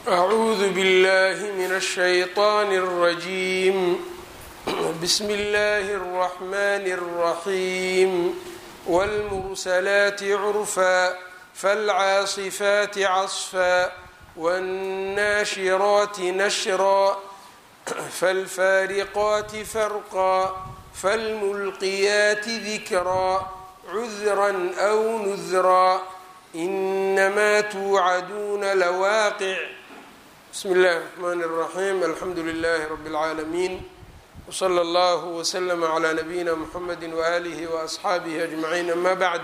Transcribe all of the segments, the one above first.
أعوذ بالله من الشيطان الرجيم بسم الله الرحمن الرحيم والمرسلات عرفا فالعاصفات عصفا والناشرات نشرا فالفارقات فرقا فالملقيات ذكرا عذرا أو نذرا إنما توعدون لواقع بسم الله الرحمن الرحيم الحمد لله رب العالمين وصلى الله وسلم على نبينا محمد وآله وأصxaabihi أجمعين أما bعd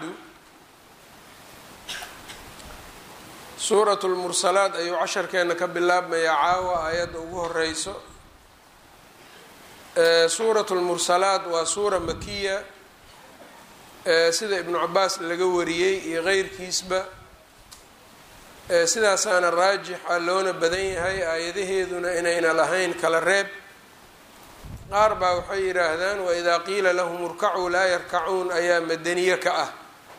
suuraة الmursalaat ayuu casharkeena ka bilaabmayaa caawa aayadda ugu horeyso suuraة الmursalaat waa suura makiya sida ibnu cabaas laga wariyey iyo keyrkiisba sidaasaana raajixa loona badan yahay aayadaheeduna inayna lahayn kala reeb qaar baa waxay yidhaahdaan waidaa qiila lahum urkacuu laa yarkacuun ayaa madaniye ka ah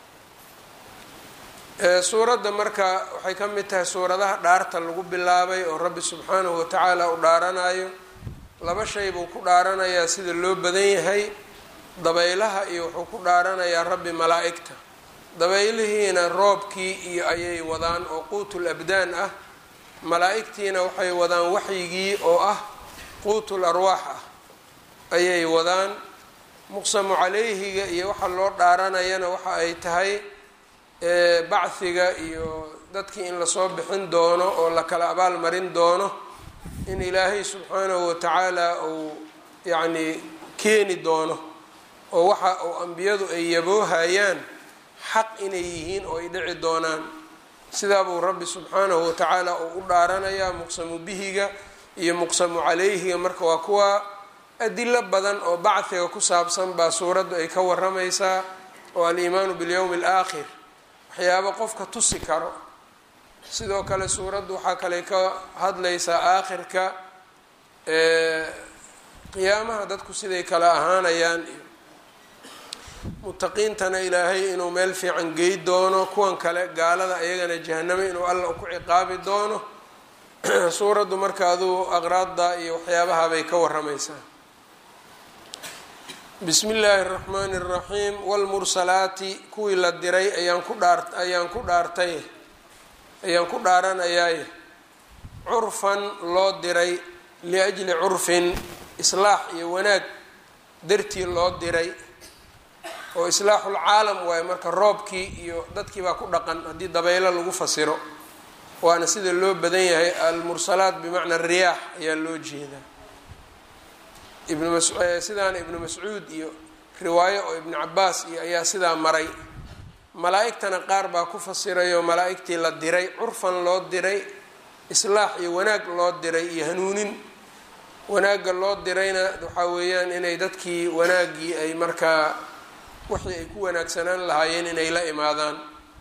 suuradda marka waxay ka mid tahay suuradaha dhaarta lagu bilaabay oo rabbi subxaanahu watacaala u dhaaranayo laba shay buu ku dhaaranayaa sida loo badan yahay dabaylaha iyo wuxuu ku dhaaranayaa rabbi malaa-igta dabaylihiina roobkii iyo ayay wadaan oo quutul abdaan ah malaa-igtiina waxay wadaan waxyigii oo ah quutul arwaax ah ayay wadaan muqsamu calayhiga iyo waxa loo dhaaranayana waxa ay tahay bachiga iyo dadkii in lasoo bixin doono oo la kala abaal marin doono in ilaahay subxaanahu watacaala uu yacnii keeni doono oo waxa uu ambiyadu ay yaboohayaan xaq inay yihiin oo ay dhici doonaan sidaa buu rabbi subxaanahu watacaala uu u dhaaranayaa muqsamu bihiga iyo muqsamu calayhiga marka waa kuwa adilo badan oo bachiga ku saabsan baa suuraddu ay ka waramaysaa oo aliimaanu bilyowmi alaakhir waxyaabo qofka tusi karo sidoo kale suuraddu waxaa kale ka hadlaysaa aakhirka qiyaamaha dadku siday kala ahaanayaan iyo mutaqiintana ilaahay inuu meel fiican gey doono kuwan kale gaalada ayagana jahanamo inuu alla ku ciqaabi doono suuraddu marka aduu aqraadda iyo waxyaabahabay ka waramaysaa bismi illaahi اraxmaani اraxiim wlmursalaati kuwii la diray ayaan ku dhaar ayaan ku dhaartay ayaan ku dhaaranayaaye curfan loo diray liajli curfin islaax iyo wanaag dartii loo diray oo islaaxulcaalam waaye marka roobkii iyo dadkii baa ku dhaqan haddii dabaylo lagu fasiro waana sida loo badan yahay almursalaat bimacna riyaax ayaa loo jeedaa ibn mas sidaana ibnu mascuud iyo riwaayo oo ibnu cabaas iyo ayaa sidaa maray malaa-igtana qaar baa ku fasirayo malaa-igtii la diray curfan loo diray islaax iyo wanaag loo diray iyo hanuunin wanaagga loo dirayna waxaa weeyaan inay dadkii wanaaggii ay markaa wixii ay ku wanaagsanaan lahaayeen inay la imaadaan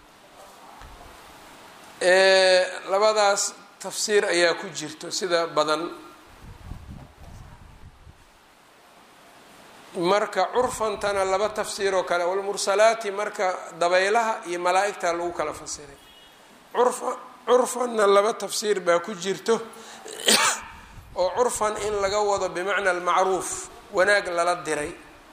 labadaas tafsiir ayaa ku jirto sida badan marka curfantana laba tafsiir oo kale walmursalaati marka dabaylaha iyo malaa-igta lagu kala fasiray curfa curfanna laba tafsiir baa ku jirto oo curfan in laga wado bimacna almacruuf wanaag lala diray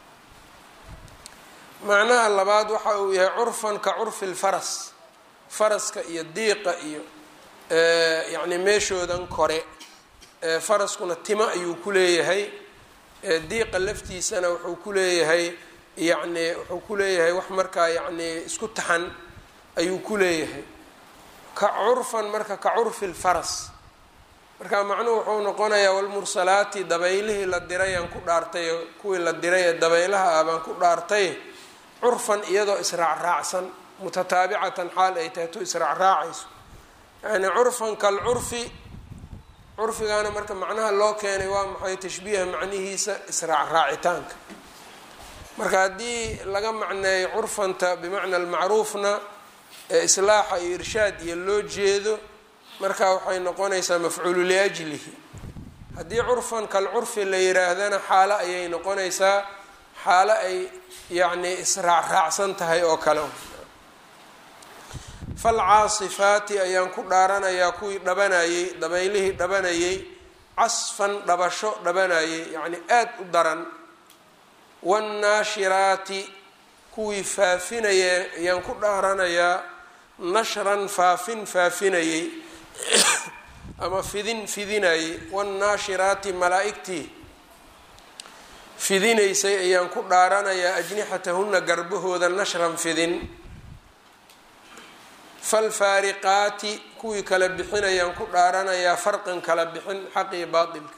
macnaha labaad waxa uu yahay curfan ka curfi lfaras faraska iyo diiqa iyo yacni meeshoodan kore faraskuna timo ayuu ku leeyahay diiqa laftiisana wuxuu ku leeyahay yacni wuxuu ku leeyahay wax markaa yacni isku taxan ayuu ku leeyahay ka curfan marka ka curfi lfaras marka macnuhu wuxuu noqonayaa walmursalaati dabaylihii la dirayaan ku dhaartay kuwii la diray ee dabaylaha ah baan ku dhaartay curfan iyadoo israacraacsan mutataabicatan xaal ay tahay tu israacraacayso yani curfan kalcurfi curfigaana marka macnaha loo keenay waa maxay tashbiiha macnihiisa israacraacitaanka marka haddii laga macneeyo curfanta bimacna almacruufna ee islaaxa iyo irshaad iyo loo jeedo marka waxay noqonaysaa mafcuulu liajlihi haddii curfan kalcurfi la yiraahdana xaalo ayay noqonaysaa xaalo ay yacni israacraacsan tahay oo kale falcaasifaati ayaan ku dhaaranayaa kuwii dhabanayey dabaylihii dhabanayey casfan dhabasho dhabanayey yacni aada u daran waannaashiraati kuwii faafinaya ayaan ku dhaaranayaa nashran faafin faafinayey ama fidin fidinayey waannaashiraati malaa-igtii fidinaysay ayaan ku dhaaranayaa ajnixatahunna garbahooda nashran fidin falfaariqaati kuwii kala bixinayaan ku dhaaranayaa farqan kala bixin xaq iyo baatilka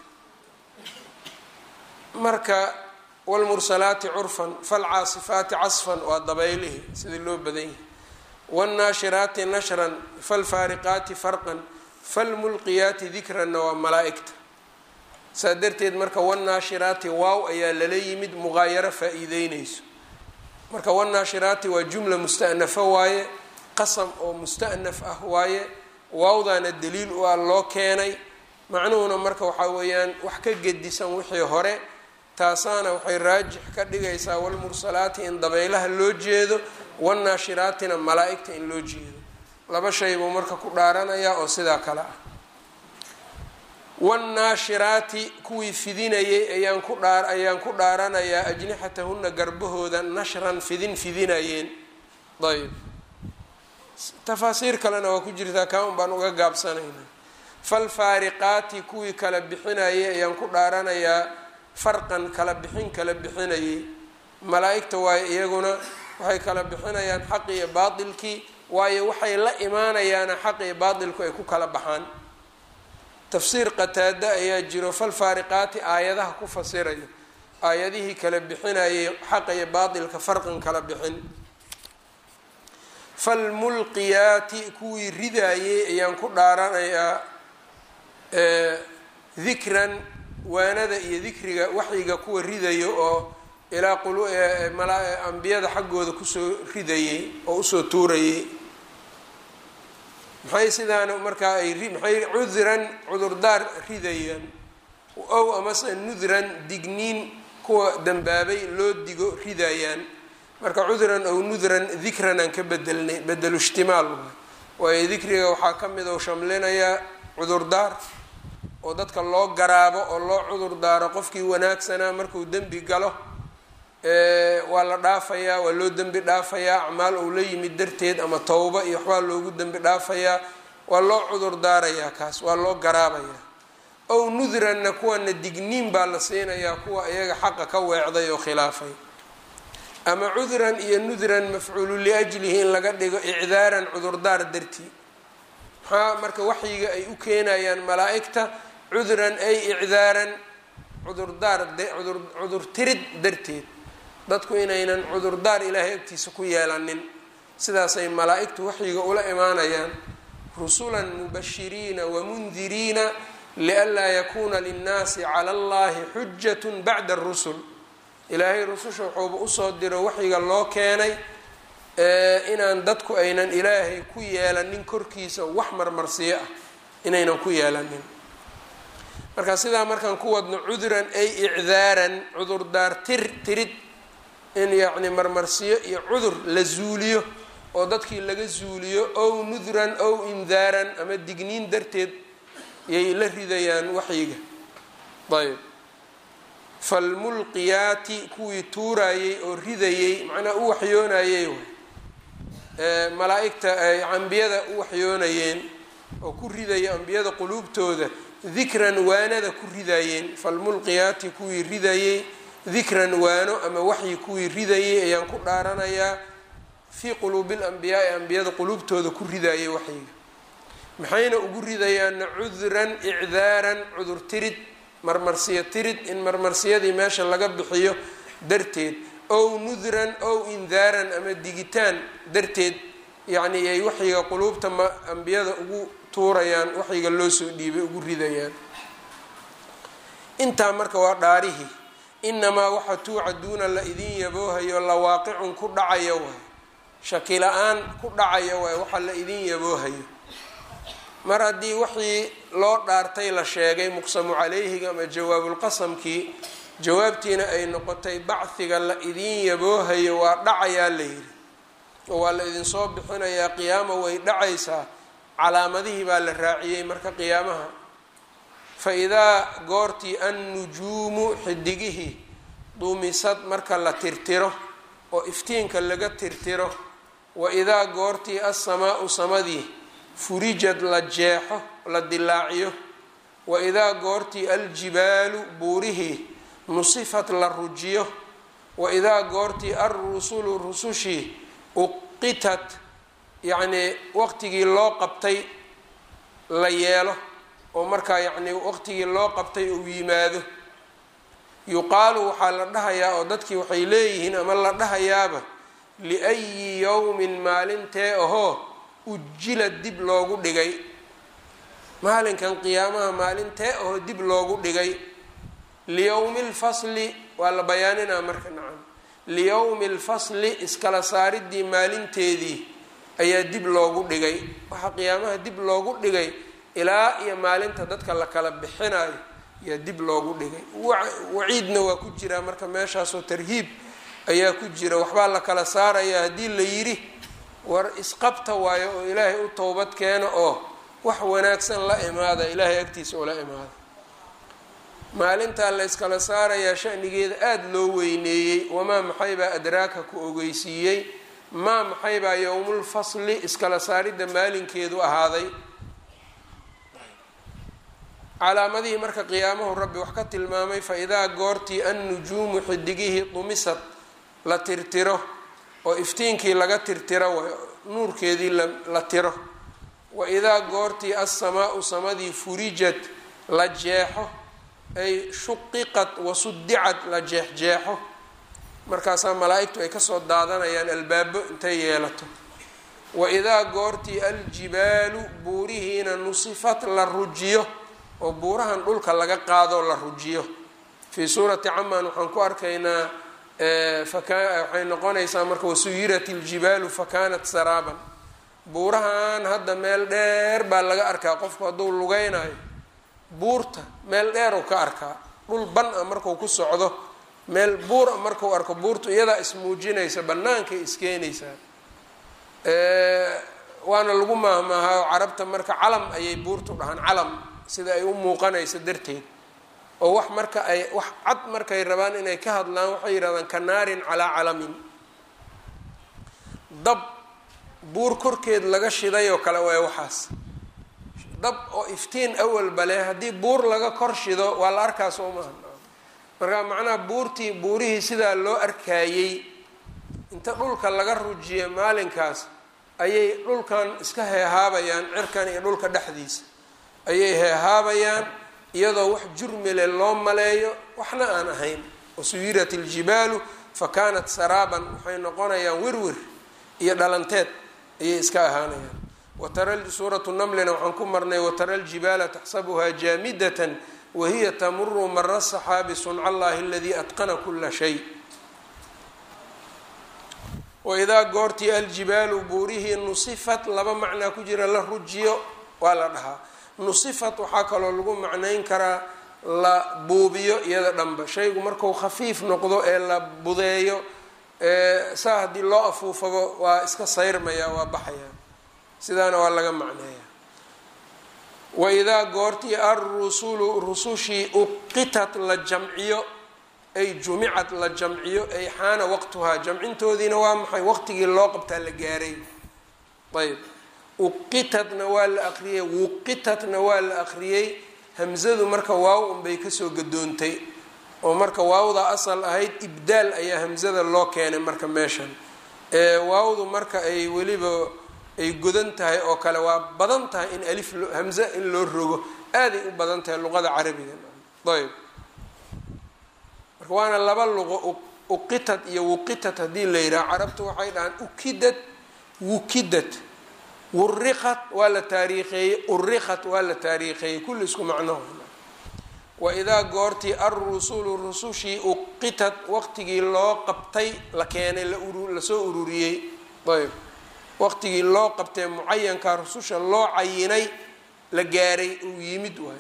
marka wlmursalaati curfan falcaasifaati casfan waa dabaylihi sidii loo badan yahay wاnnaashiraati nashran falfaariqaati farqan falmulqiyaati dikranna waa malaa-igta saa darteed marka wاnnaashiraati waaw ayaa lala yimid muqaayaro faa-iideyneyso marka wاnnaashiraati waa jumla mustanafo waaye qasam oo mustanaf ah waaye waawdaana daliil u ah loo keenay macnuhuna marka waxaa weeyaan wax ka gedisan wixii hore taasaana waxay raajix ka dhigaysaa walmursalaati in dabaylaha loo jeedo wannaashiraatina malaa-igta in loo jeedo laba shay buu marka ku dhaaranayaa oo sidaa kale ah wannaashiraati kuwii fidinayay ayaan ku dhaa ayaan ku dhaaranayaa ajnixatahunna garbahooda nashran fidin fidinayeen ayb tafaasiir kalena waa ku jirtaa kaa un baan uga gaabsanaynaa falfaariqaati kuwii kala bixinayay ayaan ku dhaaranayaa farqan kala bixin kala bixinayay malaa-igta waayo iyaguna waxay kala bixinayaan xaq iyo baatilkii waayo waxay la imaanayaana xaq iyo baatilku ay ku kala baxaan tafsiir qataada ayaa jiro falfaariqaati aayadaha ku fasirayo aayadihii kala bixinayay xaqa iyo baatilka farqan kala bixin falmulqiyaati kuwii ridaayey ayaan ku dhaaranayaa dikran waanada iyo dikriga waxyiga kuwa ridayo oo ilaa ambiyada xaggooda kusoo ridayey oo usoo tuurayey maxay sidaana markaa ay maxay cudran cudurdaar ridayaan ow amase nudran digniin kuwa dambaabay loo digo ridayaan marka cudran ow nudran dikran aan ka bedelnay bedelu ishtimaal waayo dikriga waxaa ka mid oo shamlinayaa cudurdaar oo dadka loo garaabo oo loo cudur daaro qofkii wanaagsanaa markuu dembi galo waa la dhaafayaa waa loo dembi dhaafayaa acmaal ou la yimid darteed ama towba iyo waxbaa loogu dembi dhaafayaa waa loo cudur daarayaa kaas waa loo garaabayaa ow nudranna kuwana digniin baa la siinayaa kuwa iyaga xaqa ka weecday oo khilaafay ama cudran iyo nudran mafcuulu liajlihi in laga dhigo icdaaran cudurdaar dartii maxaa marka waxyiga ay u keenayaan malaa-igta cudran ay icdaaran cudurdaar cudur tirid darteed dadku inaynan cudurdaar ilaahay agtiisa ku yeelanin sidaasay malaa-igtu waxyiga ula imaanayaan rusulan mubashiriina wamundiriina lianlaa yakuuna linnaasi cala allahi xujat bacda arusul ilaahay rususha wuxuuba usoo diro waxyiga loo keenay inaan dadku aynan ilaahay ku yeelanin korkiisa wax marmarsiyo ah inaynan ku yeelanin marka sidaa markaan ku wadno cudran ay icdaaran cudurdaar tir tirid in yacni marmarsiyo iyo cudur la zuuliyo oo dadkii laga zuuliyo ow nudran ow indaaran ama digniin darteed yay la ridayaan waxyiga ayb falmulqiyaati kuwii tuurayey oo ridayey macnaa u waxyoonayey malaa-igta ay ambiyada u waxyoonayeen oo ku ridaya ambiyada quluubtooda dikran waanada ku ridayeen falmulqiyaati kuwii ridayey dikran waano ama waxyi kuwii ridayey ayaan ku dhaaranayaa fii quluubi lambiyaai ambiyada quluubtooda ku ridayay waxyiga maxayna ugu ridayaanna cudran icdaaran cudur tirid marmarsiyo tirid in marmarsiyadii meesha laga bixiyo darteed ow nudran ow indaaran ama digitaan darteed yacni ay waxyiga quluubta ma ambiyada ugu tuurayaan waxyiga loo soo dhiibay ugu ridayaan intaa marka waa dhaarihii inamaa waxa tuucaduuna la idin yaboohayo la waaqicun ku dhacaya waay shaki la-aan ku dhacaya waay waxa la idin yaboohayo mar haddii wixii loo dhaartay la sheegay muqsamu calayhiga ama jawaabulqasamkii jawaabtiina ay noqotay bacdiga la idiin yaboohayo waa dhacayaa la yidhi oo waa la idinsoo bixinayaa qiyaama way dhacaysaa calaamadihii baa la raaciyey marka qiyaamaha fa idaa goortii annujuumu xidigihii duumisad marka la tirtiro oo iftiinka laga tirtiro wa idaa goortii assamaau samadii furijad la jeexo la dilaaciyo wa idaa goortii aljibaalu buurihii nusifat la rujiyo wa idaa goortii alrusulu rusushii uqitat yacnii waqtigii loo qabtay la yeelo oo markaa yacnii waqtigii loo qabtay uu yimaado yuqaalu waxaa la dhahayaa oo dadkii waxay leeyihiin ama la dhahayaaba liayi yowmin maalintee ahoo ujila dib loogu dhigay maalinkan qiyaamaha maalintee ahoo dib loogu dhigay liyowmi lfasli waa la bayaaninaa marka nacam liyowmi lfasli iskala saaridii maalinteedii ayaa dib loogu dhigay waxaa qiyaamaha dib loogu dhigay ilaa iyo maalinta dadka la kala bixinayo ayaa dib loogu dhigay waciidna waa ku jiraa marka meeshaasoo tarhiib ayaa ku jira waxbaa la kala saarayaa haddii la yidhi war isqabta waayo oo ilaahay u towbad keena oo wax wanaagsan la imaada ilaahay agtiisa ula imaada maalintaa la yskala saarayaa shanigeeda aada loo weyneeyey wamaa maxaybaa adraaka ku ogeysiiyey maa maxaybaa yowmulfasli iskala saaridda maalinkeedu ahaaday calaamadihii marka qiyaamahu rabbi wax ka tilmaamay fa idaa goortii annujuumu xidigihii dumisad la tirtiro oo iftiinkii laga tirtiro nuurkeedii la tiro wa idaa goortii assamaau samadii furijad la jeexo ay shuqiqad wasudicad la jeexjeexo markaasaa malaa-igtu ay kasoo daadanayaan albaabo intay yeelato wa idaa goortii aljibaalu buurihiina nusifat la rujiyo oo buurahan dhulka laga qaadoo la rujiyo fii suurati camaan waxaan ku arkaynaa waxay noqonaysaa marka wasuyirat iljibaalu fakanat saraaban buurahan hadda meel dheer baa laga arkaa qofku hadduu lugeynayo buurta meel dheer uu ka arkaa dhul ban a marku ku socdo meel buur a markuu arko buurtu iyadaa ismuujinaysa bannaankay iskeenaysaa waana lagu maahmaahaa oo carabta marka calam ayay buurtu dhahaan calam sida ay u muuqanayso darteed oo wax marka ay wax cad markay rabaan inay ka hadlaan waxay yidhahdaan ka naarin calaa calamin dab buur korkeed laga shiday oo kale waay waxaas dab oo iftiin awalba leh haddii buur laga kor shido waa la arkaa soo maaha marka macnaha buurtii buurihii sidaa loo arkaayey inta dhulka laga rujiya maalinkaas ayay dhulkan iska heehaabayaan cirkan iyo dhulka dhexdiisa ayay heehaabayaan iyadoo wax jurmile loo maleeyo waxna aan ahayn wasuyirat iljibaalu fa kaanat saraaban waxay noqonayaan wirwir iyo dhalanteed ayay iska ahaanayaan watara suuratu namlina waxaan ku marnay watara aljibaala taxsabuhaa jaamidatan wahiya tamuru mara saxaabi sunca allahi aladii atqana kula shay waidaa goortii aljibaalu buurihii nusifat laba macnaa ku jira la rujiyo waa la dhahaa nusifat waxaa kaloo lagu macnayn karaa la buubiyo iyada dhanba shaygu marku khafiif noqdo ee la budeeyo saa haddii loo afuufabo waa iska sayrmaya waa baxaya sidaana waa laga macneeya waidaa goortii alrusulu rusushii uqitat la jamciyo ay jumicad la jamciyo ay xaana waqtuhaa jamcintoodiina waa maxay waqtigii loo qabtaa la gaaray ayb uqitatna waa la aqriyey wuqitatna waa la aqriyey hamzadu marka waaw unbay kasoo gadoontay oo marka waawda asal ahayd ibdaal ayaa hamzada loo keenay marka meeshan ee waawdu marka ay weliba ay godan tahay oo kale waa badan tahay in alif hamze in loo rogo aaday u badan tahay luqada carabiga ayb marka waana laba luqo uqitat iyo wuqitat haddii la yidhaha carabtu waxay dhahaan ukidat wukidat wuriqat waa la taariikheeyey uriqat waa la taariikheeyey kulli isku macnaho waidaa goortii alrusulu rusushii uqitat waqtigii loo qabtay la keenay lasoo ururiyey ayb waqtigii loo qabtay mucayanka rususha loo cayinay la gaaray uu yimid waay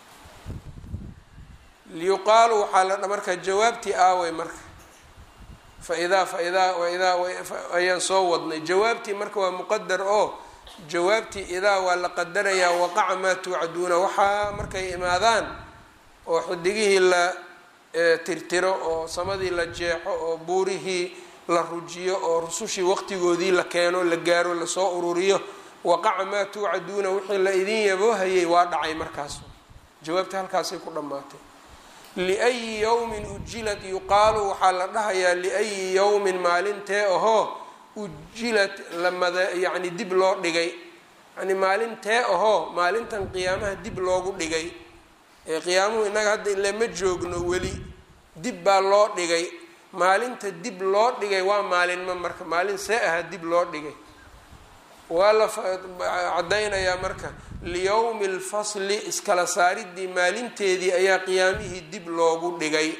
liyuqaalu waxaa la marka jawaabtii aaway marka faidaa faidaa waidaa ayaan soo wadnay jawaabtii marka waa muqadar oo jawaabtii idaa waa la qadarayaa waqaca maa tuucaduuna waxaa markay imaadaan oo xidigihii la tirtiro oo samadii la jeexo oo buurihii la rujiyo oo rusushii waqtigoodii la keeno la gaaro lasoo ururiyo waqaca maa tuucaduuna wixii la idin yaboohayay waa dhacay markaas jawaabta halkaasay ku dhammaatay liayi yowmin ujilad yuqaalu waxaa la dhahayaa liayi yowmin maalintee ahoo ujilad lamada yacni dib loo dhigay yani maalintee ahoo maalintan qiyaamaha dib loogu dhigay ee qiyaamuhu innaga hadda ile ma joogno weli dib baa loo dhigay maalinta dib loo dhigay waa maalinma marka maalin see aha dib loo dhigay waa la caddaynayaa marka liyowmi lfasli iskala saaridii maalinteedii ayaa qiyaamihii dib loogu dhigay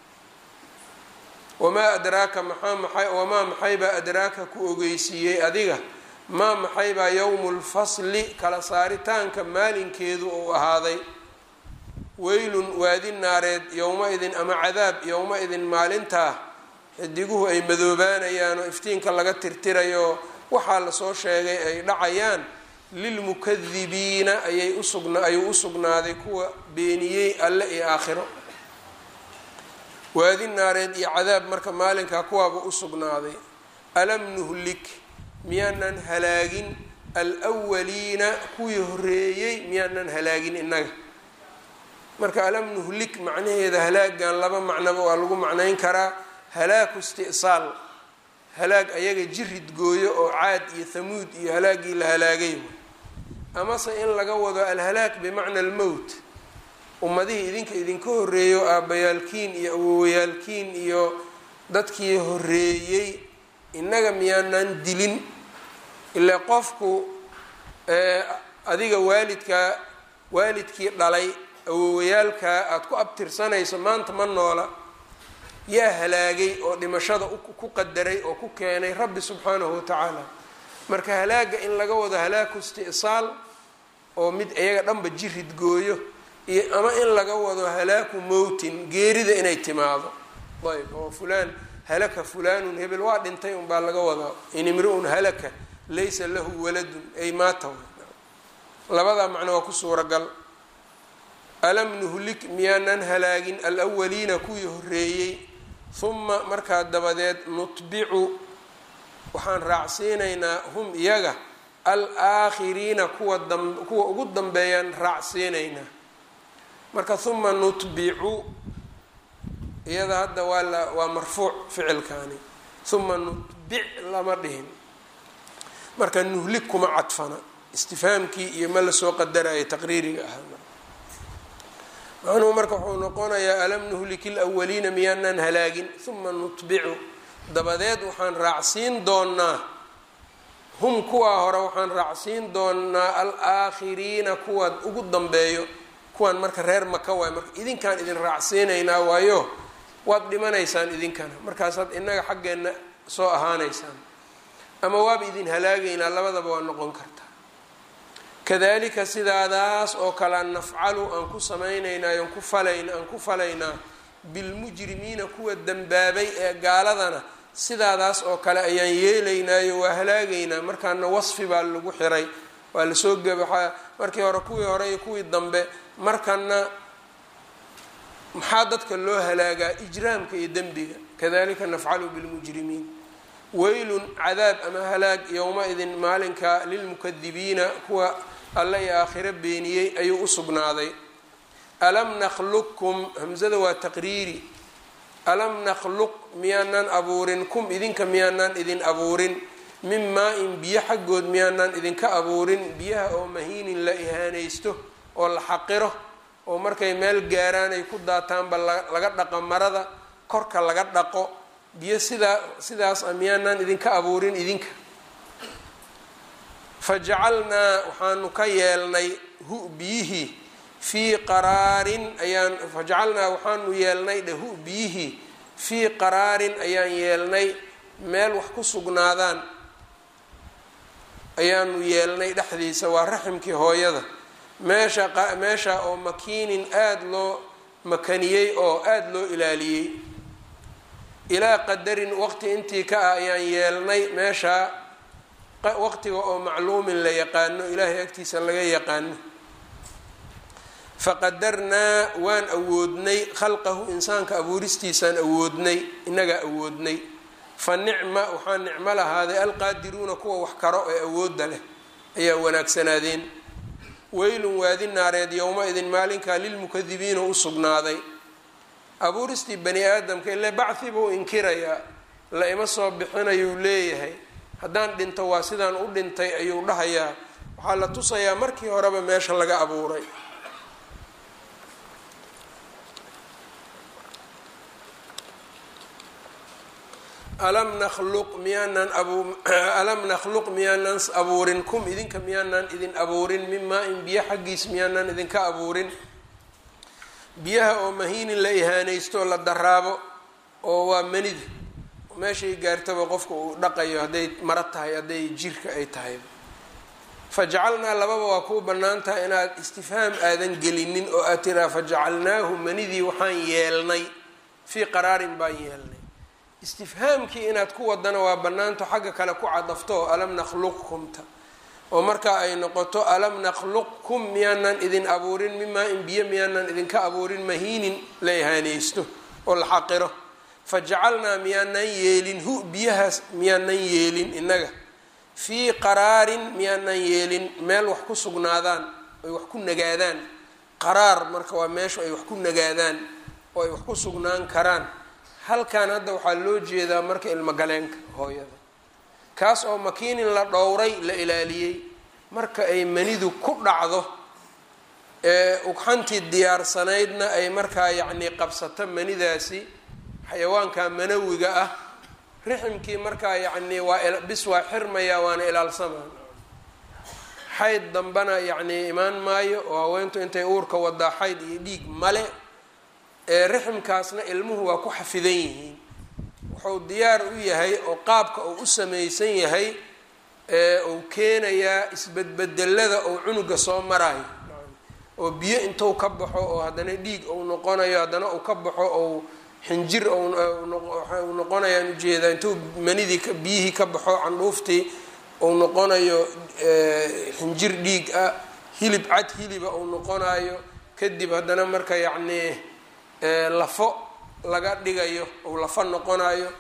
wamaa adraaka maxaa maxay wamaa maxaybaa adraaka ku ogeysiiyey adiga maa maxaybaa yowmu lfasli kala saaritaanka maalinkeedu uu ahaaday weylun waadi naareed yowma-idin ama cadaab yowma-idin maalintaa xidiguhu ay madoobaanayaan oo iftiinka laga tirtirayo waxaa lasoo sheegay ay dhacayaan lilmukadibiina ayay usugna ayuu usugnaaday kuwa beeniyey alle iyo aakhiro waadi naareed iyo cadaab marka maalinkaa kuwaaba usugnaaday alam nuhlik miyaanan halaagin alwaliina kuwii horeeyey miyaanan halaagin innaga marka alam nuhlik macnaheeda halaagan laba macnaba waa lagu macnayn karaa halaaku isti'saal halaag ayaga jirid gooyo oo caad iyo hamuud iyo halaagii la halaagay amase in laga wado alhalaak bimacna almowt ummadihii idinka idinka horeeyo aabbayaalkiin iyo awowayaalkiin iyo dadkii horeeyey innaga miyaanan dilin ilaa qofku adiga waalidkaa waalidkii dhalay awowayaalkaa aada ku abtirsanayso maanta ma noola yaa halaagay oo dhimashada ku qadaray oo ku keenay rabbi subxaanahu watacaala marka halaaga in laga wado halaaku isti'saal oo mid iyaga dhanba jirid gooyo iyo ama in laga wado halaaku mowtin geerida inay timaado ayb oo fulaan halaka fulaanun hebel waa dhintay unbaa laga wadaa in imri-un halaka laysa lahu waladun ay maata labadaa macno waa ku suuragal alam nuhlik miyaanan halaagin alwaliina kuwii horeeyey huma markaa dabadeed nutbicu waxaan raacsiinaynaa hum iyaga alaakhiriina kuwa dam kuwa ugu dambeeyaan raacsiinaynaa marka huma nutbicu iyada hadda waa la waa marfuuc ficilkaani huma nutbic lama dhihin marka nuhlig kuma cadfana istifhaamkii iyo ma lasoo qadaraya taqriiriga ahaa macnuhu marka wuxuu noqonayaa alam nuhliki lwaliina miyaanaan halaagin huma nutbicu dabadeed waxaan raacsiin doonaa hum kuwaa hore waxaan raacsiin doonaa alaakhiriina kuwa ugu dambeeyo kuwaan marka reer maka waay marka idinkaan idin raacsiinaynaa waayo waad dhimanaysaan idinkana markaasaad inaga xaggeenna soo ahaanaysaan ama waaba idin halaagaynaa labadaba waa noqon kartaa kadalika sidaadaas oo kale nafcalu aan ku samaynaynaa aan ku falayna aan ku falaynaa bilmujrimiina kuwa dembaabay ee gaaladana sidaadaas oo kale ayaan yeelaynaayo waa halaagaynaa markaana wasfi baa lagu xiray waa lasoo gabaxaa markii hore kuwii hore iyo kuwii dambe markana maxaa dadka loo halaagaa ijraamka iyo dembiga kadalika nafcalu bilmujrimiin weylun cadaab ama halaag yowma-idin maalinka lilmukadibiina kuwa alle iyo aakhiro beeniyey ayuu u sugnaaday alam nakhluqkum hamzada waa taqriiri alam nakhluq miyaanaan abuurin kum idinka miyaanaan idin abuurin min maa-in biyo xaggood miyaanaan idinka abuurin biyaha oo mahiinin la ihaanaysto oo la xaqiro oo markay meel gaaraan ay ku daataanba laga dhaqo marada korka laga dhaqo biyo sidaa sidaas a miyaanaan idinka abuurin idinka fajacalnaa waxaanu ka yeelnay hu biyihii fii qaraarin ayaan fajacalnaa waxaanu yeelnay dhe hu biyihii fii qaraarin ayaan yeelnay meel wax ku sugnaadaan ayaanu yeelnay dhexdiisa waa raximkii hooyada meesha meesha oo makiinin aada loo makaniyey oo aada loo ilaaliyey ilaa qadarin waqti intii ka ah ayaan yeelnay meeshaa waqtiga oo macluumin la yaqaano ilaahay agtiisa laga yaqaano faqadarnaa waan awoodnay khalqahu insaanka abuuristiisaan awoodnay inagaa awoodnay fa nicma waxaa nicmo lahaaday alqaadiruuna kuwa wax karo ee awoodda leh ayaa wanaagsanaadeen weylun waadi naareed yowma-idin maalinkaa lilmukadibiina u sugnaaday abuuristii bani aadamka ile bacthi buu inkirayaa la ima soo bixinayuu leeyahay haddaan dhinto waa sidaan u dhintay ayuu dhahayaa waxaa la tusayaa markii horeba meesha laga abuuray alam nakhluq miyaanan alam nakhluq miyaanan abuurin kum idinka miyaanan idin abuurin mimaa in biyo xaggiis miyaanan idinka abuurin biyaha oo mahiinin la ihaanaysto la daraabo oo waa manida meeshay gaartaba qofka uu dhaqayo hadday maro tahay hadday jirka ay tahay fajacalnaa lababa waa kuu bannaan tahay inaad istifhaam aadan gelinin oo aad tiraa fajacalnaahu manidii waxaan yeelnay fii qaraarin baan yeelnay istifhaamkii inaad ku wadana waa bannaanto xagga kale ku cadafto alam nakhluqkumta oo markaa ay noqoto alam nakhluqkum miyaanan idin abuurin mimaa in biyo miyaanan idinka abuurin mahiinin la ihaanaysto oo la xaqiro fajacalnaa miyaanan yeelin hu biyahaas miyaanan yeelin innaga fii qaraarin miyaanan yeelin meel wax ku sugnaadaan ay wax ku nagaadaan qaraar marka waa meeshu ay wax ku nagaadaan oo ay wax ku sugnaan karaan halkan hadda waxaa loo jeedaa marka ilmogaleenka hooyada kaas oo makiinin la dhowray la ilaaliyey marka ay manidu ku dhacdo ee ugxantii diyaarsanaydna ay markaa yacnii qabsato manidaasi xayawaanka manawiga ah riximkii markaa yacnii waa bis waa xirmaya waana ilaalsamaa xayd dambana yacnii imaan maayo oo haweentu intay uurka wadaa xayd iyo dhiig male riximkaasna ilmuhu waa ku xafidan yihiin wuxuu diyaar u yahay oo qaabka uu u samaysan yahay uu keenayaa isbedbedelada ou cunuga soo marayo oo biyo intuu ka baxo oo haddana dhiig uu noqonayo haddana uu ka baxo ou xinjir u noqonayaan ujeedaa intuu manidii biyihii ka baxo candhuuftii uu noqonayo xinjir dhiig ah hilib cad hiliba uu noqonayo kadib haddana marka yacnii lafo laga dhigayo ou lafo noqonayo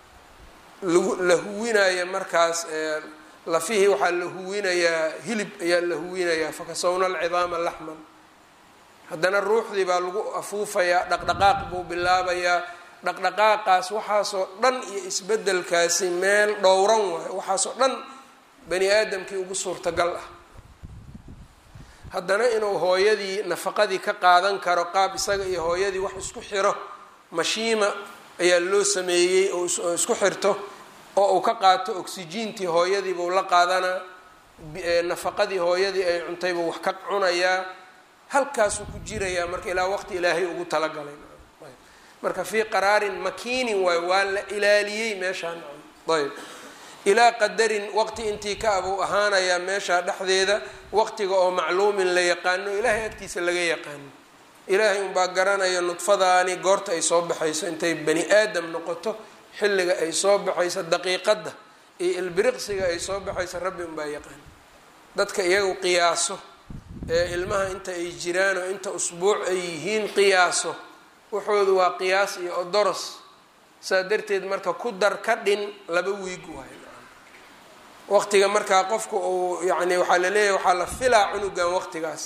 la huwinayo markaas lafihii waxaa la huwinayaa hilib ayaa la huwinayaa fakasawna alcidaama laxman haddana ruuxdii baa lagu afuufayaa dhaqdhaqaaq buu bilaabayaa dhaqdhaqaaqaas waxaasoo dhan iyo isbedelkaasi meel dhowran waayo waxaasoo dhan bani aadamkii ugu suurtagal ah haddana inuu hooyadii nafaqadii ka qaadan karo qaab isaga iyo hooyadii wax isku xiro mashiima ayaa loo sameeyey oo isku xirto oo uu ka qaato oksijiintii hooyadiibuu la qaadanaa nafaqadii hooyadii ay cuntaybuu wax ka cunayaa halkaasuu ku jirayaa marka ilaa waqti ilaahay ugu talagalay marka fii qaraarin makiinin waay waa la ilaaliyey meeshaan ayb ilaa qadarin waqti intii ka abuu ahaanayaa meeshaa dhexdeeda waqtiga oo macluumin la yaqaano ilaahay agtiisa laga yaqaano ilaahay unbaa garanaya nudfadaani goorta ay soo baxayso intay bani aadam noqoto xilliga ay soo baxayso daqiiqadda iyo ilbiriqsiga ay soo baxayso rabbi unbaa yaqaano dadka iyagu qiyaaso ee ilmaha inta ay jiraan oo inta usbuuc ay yihiin qiyaaso waxoodu waa qiyaas iyo odoros saa darteed marka ku dar ka dhin laba wiig waayo waqtiga markaa qofka uu yani waxaa laleeyahay waxaa la filaa cunugan waqtigaas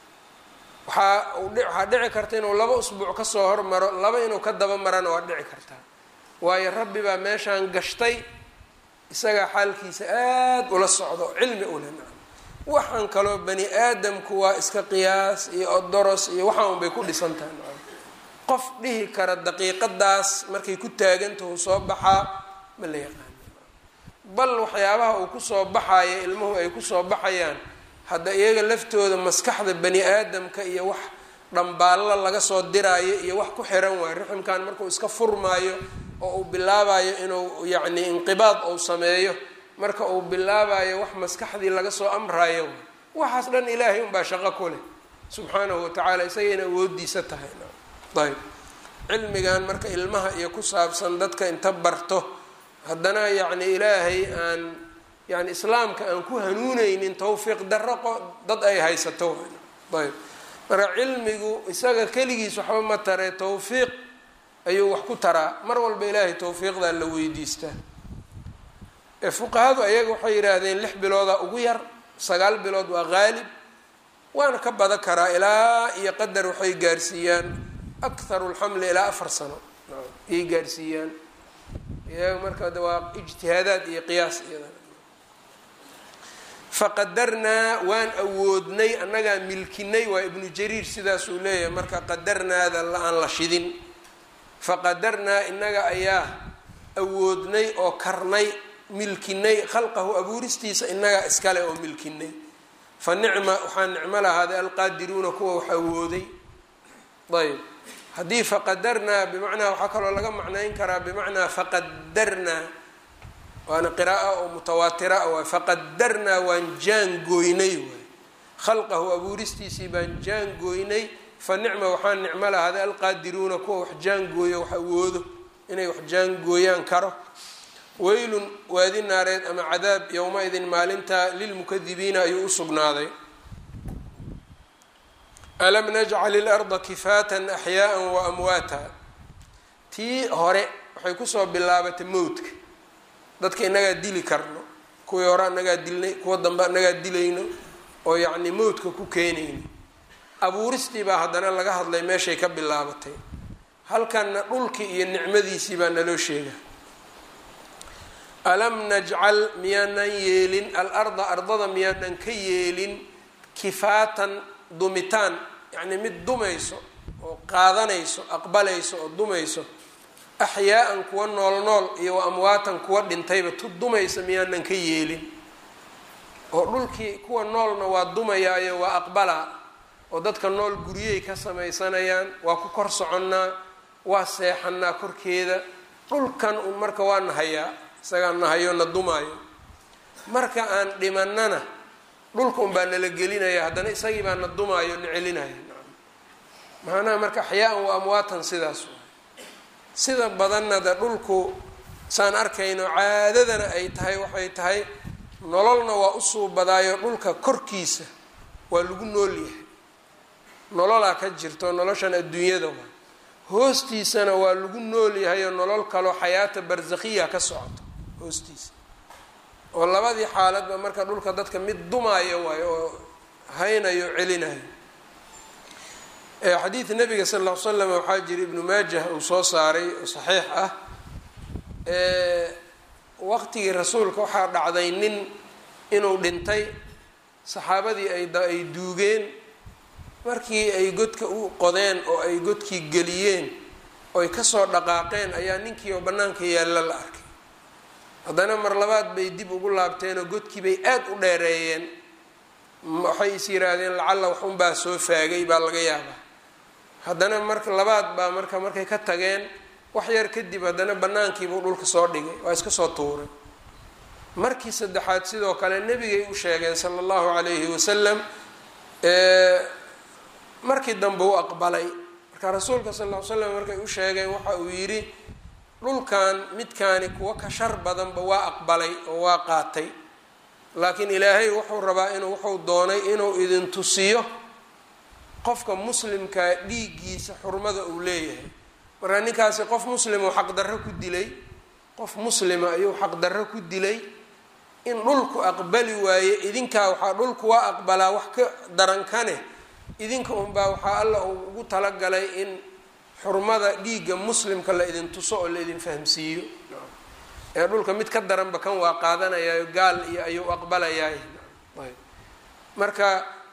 waxaa waxaa dhici karta inuu laba usbuuc kasoo hormaro laba inuu ka daba marana waa dhici kartaa waayo rabbi baa meeshaan gashtay isagaa xaalkiisa aada ula socdo cilmi ule waxaan kaloo bani aadamku waa iska qiyaas iyo odoros iyo waxaan unbay ku dhisan tahay qof dhihi kara daqiiqadaas markay ku taagantahu soo baxaa ma la yaqaan bal waxyaabaha uu kusoo baxayo ilmuhu ay kusoo baxayaan hadda iyaga laftooda maskaxda bani aadamka iyo wax dhambaallo laga soo diraayo iyo wax ku xiran waayo riximkan markuu iska furmaayo oo uu bilaabayo inuu yacni inqibaad uu sameeyo marka uu bilaabayo wax maskaxdii laga soo amrayo waxaas dhan ilaahay unbaa shaqo ku leh subxaanahu watacaala isagayna awoodiisa tahay ayb cilmigan marka ilmaha iyo ku saabsan dadka inta barto haddana yacni ilaahay aan yani islaamka aan ku hanuuneynin tawfiiq darro dad ay haysato ayb marka cilmigu isaga keligiis waxba ma taree tawfiiq ayuu wax ku taraa mar walba ilaahay tawfiiqdaa la weydiistaa ee fuqahadu ayaga waxay yidhaahdeen lix bilooda ugu yar sagaal bilood waa qaalib waana ka badan karaa ilaa iyo qadar waxay gaarsiiyaan akharu lxamli ilaa afar sano ayay gaarsiiyaan iyaga marka waa ijtihaadaad iyo qiyaas iyada faqadarnaa waan awoodnay annagaa milkinay waa ibnu jariir sidaasuu leeyahay marka qadarnaada aan la shidin faqadarnaa innaga ayaa awoodnay oo karnay milkinay khalqahu abuuristiisa innagaa iskale oo milkinay fa nicma waxaa nicmo lahaaday alqaadiruuna kuwa wax awooday ayb haddii faqadarnaa bimacnaa waxaa kaloo laga macnayn karaa bimacnaa faqadarnaa waana qiraaa oo mutawaatira a waay faqadarnaa waan jaangooynay waay khalqahu abuuristiisii baan jaangooynay fa nicma waxaa nicmo lahaaday alqaadiruuna kuwa wax jaangooyo wax awoodo inay wax jaangooyaan karo weylun waadi naareed ama cadaab yowma-idin maalinta lilmukadibiina ayuu u sugnaaday alam najcal ilarda kifaatan axyaaa wa amwaata tii hore waxay kusoo bilaabatay mowdka dadka inagaa dili karno kuwii hore anagaa dilnay kuwa dambe anagaa dilayno oo yacni mowdka ku keenayno abuuristii baa haddana laga hadlay meeshay ka bilaabatay halkanna dhulkii iyo nicmadiisii baa naloo sheega alam najcal miyaanan yeelin alarda ardada miyaanan ka yeelin kifaatan dumitaan yacnii mid dumayso oo qaadanayso aqbalayso oo dumayso axyaa-an kuwa nool nool iyo wa amwaatan kuwa dhintayba tu dumaysa miyaanan ka yeelin oo dhulkii kuwa noolna waa dumayaayo waa aqbalaa oo dadka nool guryey ka samaysanayaan waa ku kor soconnaa waa seexanaa korkeeda dhulkan un marka waa nahayaa isagaa nahayo na dumaayo marka aan dhimanana dhulka un baa nala gelinaya haddana isagii baa na dumaayo na celinaya macnaha marka axyaa-an wa amwaatan sidaas sida badanna de dhulku saan arkayno caadadana ay tahay waxay tahay nololna waa usuu badaayo dhulka korkiisa waa lagu nool yahay nololaa ka jirto noloshan adduunyada waa hoostiisana waa lagu nool yahay oo nolol kaloo xayaata barsakhiya ka socoto hoostiisa oo labadii xaaladba marka dhulka dadka mid dumaayo waayo oo haynayo celinayo xadiid nabiga sal ll ly slam waxaa jira ibnu maajah uu soo saaray oo saxiix ah waqtigii rasuulka waxaa dhacday nin inuu dhintay saxaabadii ay duugeen markii ay godka u qodeen oo ay godkii geliyeen oy kasoo dhaqaaqeen ayaa ninkii oo bannaanka yaalla la arkay haddana mar labaad bay dib ugu laabteen oo godkii bay aada u dheereeyeen waxay is yiraahdeen lacalla waxunbaa soo faagay baa laga yaabaa haddana marka labaad baa marka markay ka tageen wax yar kadib haddana banaankiibuu dhulka soo dhigay waa iska soo tuuray markii saddexaad sidoo kale nebigay u sheegeen sala allahu calayhi wasalam markii dambe u aqbalay marka rasuulka sal ll ly slam markay u sheegeen waxa uu yidhi dhulkan midkaani kuwa ka shar badanba waa aqbalay oo waa qaatay laakiin ilaahay wuxuu rabaa inuu wuxuu doonay inuu idin tusiyo qofka muslimkaa dhiiggiisa xurmada uu leeyahay marka ninkaasi qof muslimoo xaqdarro ku dilay qof muslima ayuu xaqdarro ku dilay in dhulku aqbali waaye idinkaa waxaa dhulku waa aqbalaa wax ka darankane idinka unbaa waxaa alla uu ugu talagalay in xurmada dhiigga muslimka la idin tuso oo la idin fahamsiiyo ee dhulka mid ka daranba kan waa qaadanayaayo gaal iyo ayuu aqbalayaay marka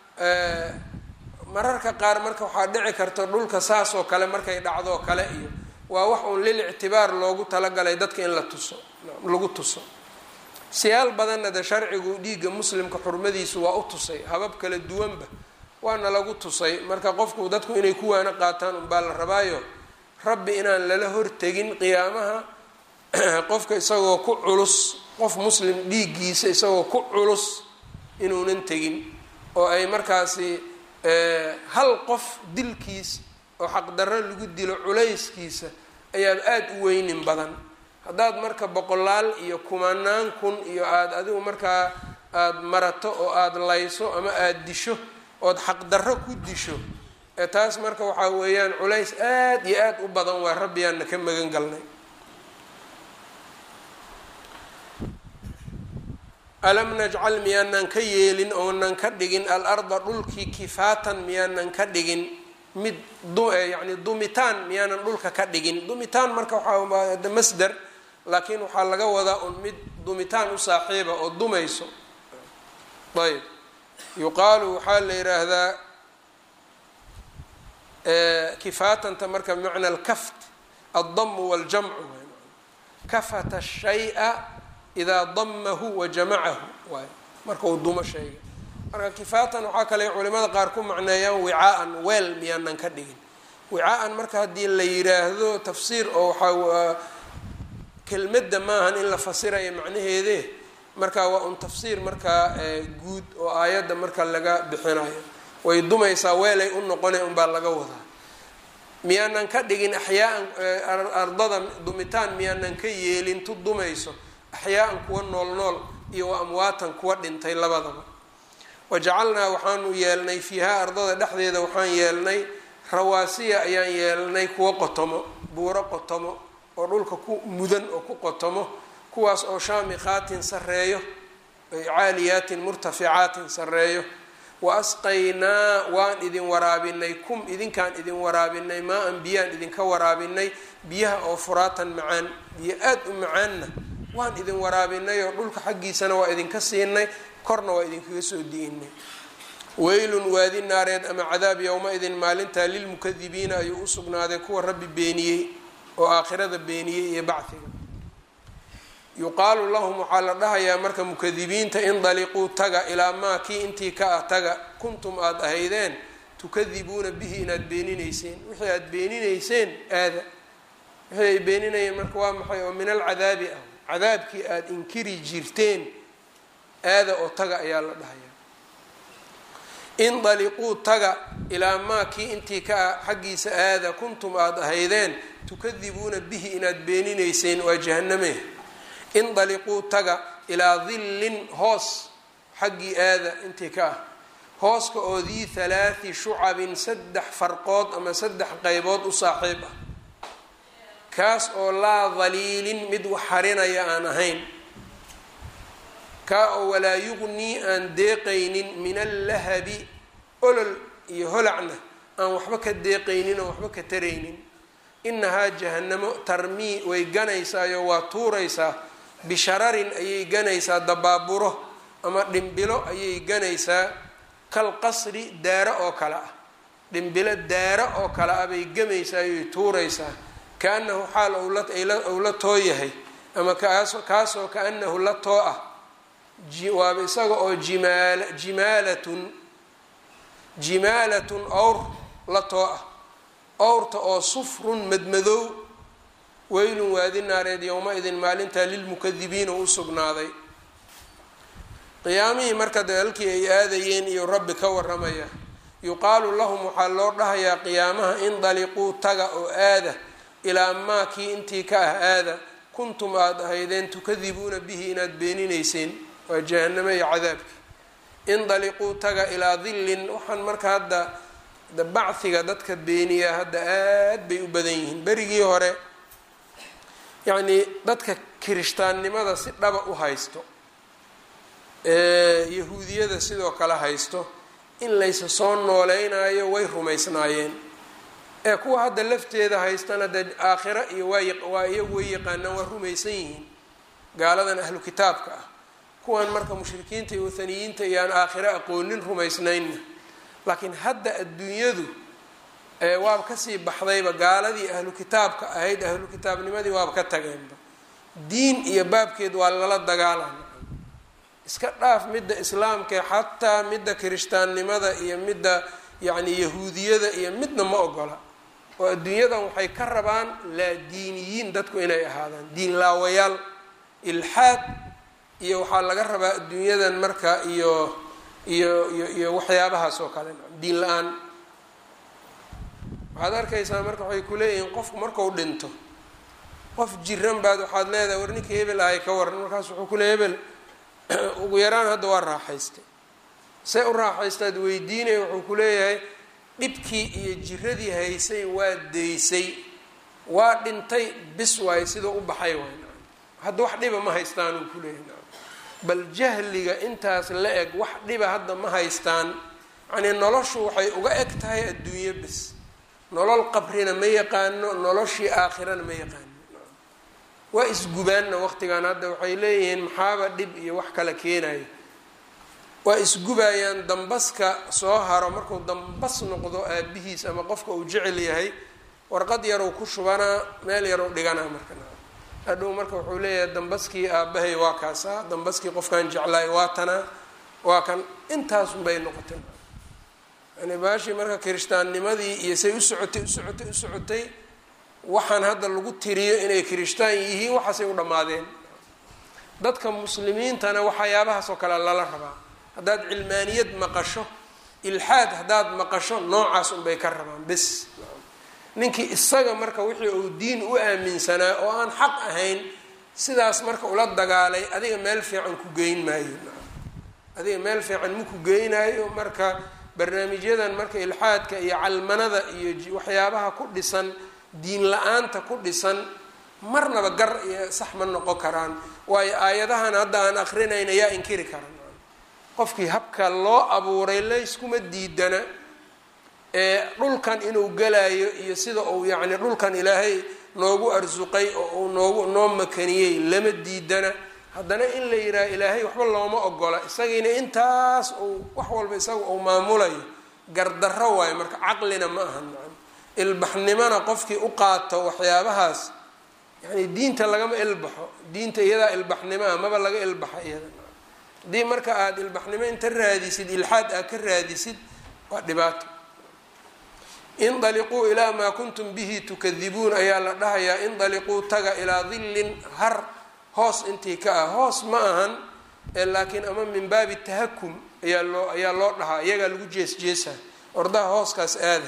mararka qaar marka waxaa dhici karta dhulka saas oo kale markay dhacdoo kale iyo waa wax uun lil ictibaar loogu talagalay dadka in la tuso lagu tuso siyaal badanna de sharcigu dhiigga muslimka xurmadiisu waa u tusay habab kala duwanba waana lagu tusay marka qofku dadku inay ku waana qaataan unbaa la rabaayo rabbi inaan lala hortegin qiyaamaha qofka isagoo ku culus qof muslim dhiiggiisa isagoo ku culus inuunan tegin oo ay markaasi hal qof dilkiis oo xaqdarro lagu dilo culayskiisa ayaa aada u weynin badan haddaad marka boqolaal iyo kumanaan kun iyo aada adigu markaa aada marato oo aada layso ama aada disho ood xaqdarro ku disho ee taas marka waxaa weeyaan culays aada iyo aada u badan waa rabbiyaana ka magan galnay alam najcal miyaanan ka yeelin oonan ka dhigin al-arda dhulkii kifaatan miyaanan ka dhigin mid yani dumitaan miyaanan dhulka ka dhigin dumitaan marka waxaa masder laakiin waxaa laga wadaa un mid dumitaan u saaxiiba oo dumayso ayb yuqaalu waxaa la yidhaahdaa kifaatanta marka bimacna alkaft aldamu waljamcu kafata shaya idaa damahu wa jamacahu waay marka uu dumo shayga marka kifaatan waxaa kale culimada qaar ku macneeyaan wicaa-an weel miyaanan ka dhigin wicaa-an marka haddii la yiraahdo tafsiir oo waxaa kelmadda maahan in la fasirayo macnaheede marka waa un tafsiir markaa guud oo aayadda marka laga bixinayo way dumaysaa weelay u noqona unbaa laga wadaa miyaanan ka dhigin axyaaan ardada dumitaan miyaanan ka yeelin tu dumayso axyaaan kuwa nool nool iyo wa amwaatan kuwa dhintay labadaba wajacalnaa waxaanu yeelnay fiihaa ardada dhexdeeda waxaan yeelnay rawaasiya ayaan yeelnay kuwa qotomo buuro qotomo oo dhulka ku mudan oo ku qotomo kuwaas oo shaamikaatin sareeyo caaliyaatin murtaficaatin sareeyo wa asqaynaa waan idin waraabinay kum idinkaan idin waraabinay maa an biyaan idinka waraabinay biyaha oo furaatan macaan biyo aada u macaanna waan idin waraabinay oo dhulka xaggiisana waa idinka siinay korna waa idinkaga soo di'inay weylun waadi naareed ama cadaab yowma idin maalintaa lilmukadibiina ayuu u sugnaaday kuwa rabbi beeniyey oo aakhirada beeniyey iyo bacdiga yuqaalu lahum waxaa la dhahayaa marka mukadibiinta indaliquu taga ilaa maa kii intii ka ah taga kuntum aada ahaydeen tukadibuuna bihi inaad beeninayseen wixii aada beeninayseen aada wixii ay beeninayeen marka waa maxay oo min alcadaabi ah cadaabkii aada inkiri jirteen aada oo taga ayaa la dhahayaa indaliquu taga ilaa maa kii intii ka ah xaggiisa aada kuntum aada ahaydeen tukadibuuna bihi inaad beeninayseen waa jahaname indaliquu taga ilaa dillin hoos xaggii aada intii ka ah hooska oo dii halaati shucabin saddex farqood ama saddex qaybood u saaxiib ah kaas oo laa daliilin mid wax harinaya aan ahayn kaa oo walaa yugnii aan deeqaynin min allahabi olol iyo holacna aan waxba ka deeqaynin oo waxba ka taraynin inahaa jahanamo tarmii way ganaysaayo waa tuuraysaa bishararin ayay ganaysaa dabaaburo ama dhimbilo ayay ganaysaa kal qasri daaro oo kale ah dhimbilo daaro oo kale ah bay gamaysaa ayay tuuraysaa kaanahu xaal ou la too yahay ama kaasoo kaanahu la too ah waaba isaga oo jimaal jimaalatun jimaalatun owr la too ah owrta oo sufrun madmadow weylun waadi naareed yowma idin maalintaa lilmukadibiina u sugnaaday qiyaamihii marka dee halkii ay aadayeen iyo rabbi ka waramaya yuqaalu lahum waxaa loo dhahayaa qiyaamaha indaliquu taga oo aada ilaa maa kii intii ka ah aada kuntum aada ahaydeen tukadibuuna bihi inaad beeninayseen waa jahanamo iyo cadaabki indaliquu taga ilaa dillin waxaan marka hadda bachiga dadka beeniyaa hadda aad bay u badan yihiin berigii hore yacnii dadka kirishtaannimada si dhaba u haysto yahuudiyada sidoo kale haysto in laysa soo nooleynayo way rumaysnaayeen ee kuwa hadda lafteeda haystana dee aakhira iyo waa iyagu way yaqaanaan waa rumaysan yihiin gaaladan ahlu kitaabka ah kuwan marka mushrikiinta iyo wathaniyiinta iyo aan aakhiro aqoonin rumaysnaynna laakiin hadda adduunyadu waaba kasii baxdayba gaaladii ahlu kitaabka ahayd ahlu kitaabnimadii waaba ka tageenba diin iyo baabkeed waa lala dagaalama iska dhaaf midda islaamkae xataa midda kirishtaannimada iyo midda yacni yahuudiyada iyo midna ma ogola oo adduunyadan waxay ka rabaan laa diiniyiin dadku inay ahaadaan diin laawayaal ilxaad iyo waxaa laga rabaa adduunyadan marka iyo iyo iyo iyo waxyaabahaas oo kale diin la-aan waxaad arkaysaa marka waxay kuleeyihiin qofku marku dhinto qof jiran baad waxaad leedahay war ninkii hebel ahay ka waran markaas wuxuu kule hebel ugu yaraan hadda waa raaxaystay see u raaxaystaad weydiinaya wuxuu ku leeyahay dhibkii iyo jiradii haysay waa daysay waa dhintay bis waayo sidoo u baxay waay hadda wax dhiba ma haystaan uu kuleeyahay bal jahliga intaas la eg wax dhiba hadda ma haystaan yacnii noloshu waxay uga eg tahay adduunyo bis nolol qabrina ma yaqaano noloshii aakhirana ma yaqaano waa isgubaanna waqtigan hadda waxay leeyihiin maxaaba dhib iyo wax kala keenayo waa isgubayaan dambaska soo haro markuu dambas noqdo aabihiis ama qofka uu jecel yahay warqad yarow ku shubanaa meel yarow dhiganaa marka hadhow marka wuxuu leeyahay dambaskii aabahay waa kaasaa dambaskii qofkaan jeclaay waa tanaa waa kan intaasunbay noqotay yani baashii marka kirishtaannimadii iyo say u socotay u socotay u socotay waxaan hadda lagu tiriyo inay kirishtaan yihiin waxaasay u dhammaadeen dadka muslimiintana waxyaabahaas oo kale lala rabaa haddaad cilmaaniyad maqasho ilxaad haddaad maqasho noocaas unbay ka rabaan bes ninkii isaga marka wixii uu diin u aaminsanaa oo aan xaq ahayn sidaas marka ula dagaalay adiga meel fiican ku geyn maayo adiga meel fiican ma ku geynaayo marka barnaamijyadan marka ilxaadka iyo calmanada iyo waxyaabaha ku dhisan diin la-aanta ku dhisan marnaba gar iyo sax ma noqon karaan waayo aayadahan hadda aan akrinayna yaa inkiri karan qofkii habka loo abuuray layskuma diidana ee dhulkan inuu galayo iyo sida uu yacni dhulkan ilaahay noogu arsuqay oo uu noogu noo makaniyey lama diidana haddana in la yidhaha ilaahay waxba looma ogola isagiina intaas uu wax walba isaga uu maamulayo gardarro waayo marka caqlina ma ahan man ilbaxnimona qofkii u qaato waxyaabahaas yani diinta lagama ilbaxo diinta iyadaa ilbaxnimo ah maba laga ilbaxa iyada haddii marka aada ilbaxnimo inta raadisid ilxaad aad ka raadisid waa dhibaato indaliquu ilaa maa kuntum bihi tukadibuun ayaa la dhahayaa indaliquu taga ilaa dillin har hoos intii ka ah hoos ma ahan laakiin ama min baabi tahakum ayaa loo ayaa loo dhahaa iyagaa lagu jees jeesaa ordaha hooskaas aada